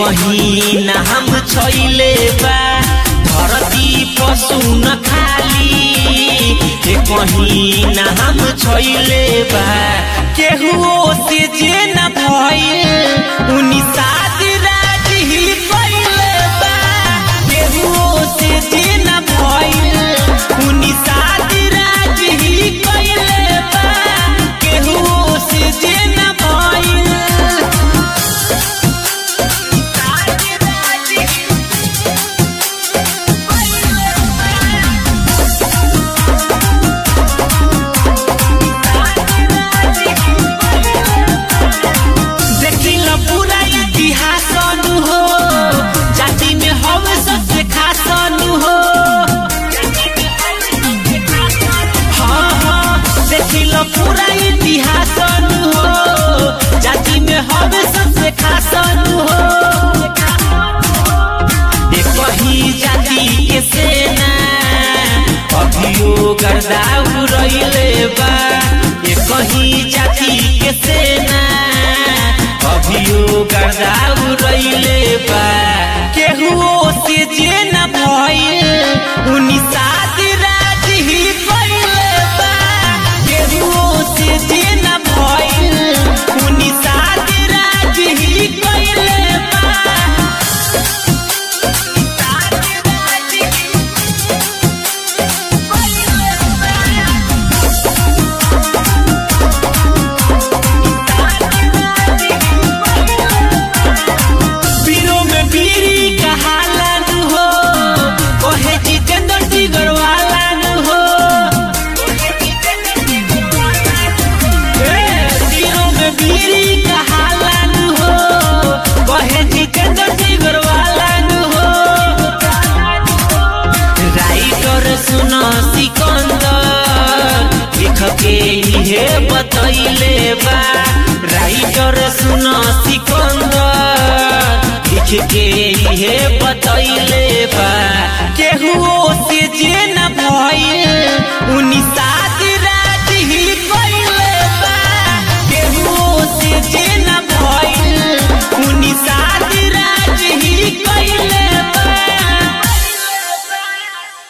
कहीं नाम छैले बा धरती पशु न खाली ए कहीं नाम छैले बा केहुओ से जे न भइल उनी शादी राज ही कइले बा केहुओ से जे न भइल उनी शादी राज ही कइले बा केहुओ से जे न भइल देखिल पूरा इतिहास नु हो जाति में हवे सबसे खास नु हो हाँ हाँ देखिल पूरा इतिहास नु हो जाति में हवे सबसे खास नु हो एक ही जाति के सेना अभियो गर्दा उड़ैले बा एक ही जाति के सेना अभियो गर्दा उड़ैले बा केहुओ से जे न भइल उनी शादी राज ही कइले बा केहुओ से जे न भइल उनी शादी राज ही कइले बा पीरो में पीरी कहालन हो ओहे जितेंद्र जिगर वालन हो ए, पीरो में पीरी कहालन हो ओहे जितेंद्र जिगर वालन हो राइटर सुन सिकंदर लिख के इहे बतैले बा राइटर सुन सिकंदर लिख के इहे बतैले बा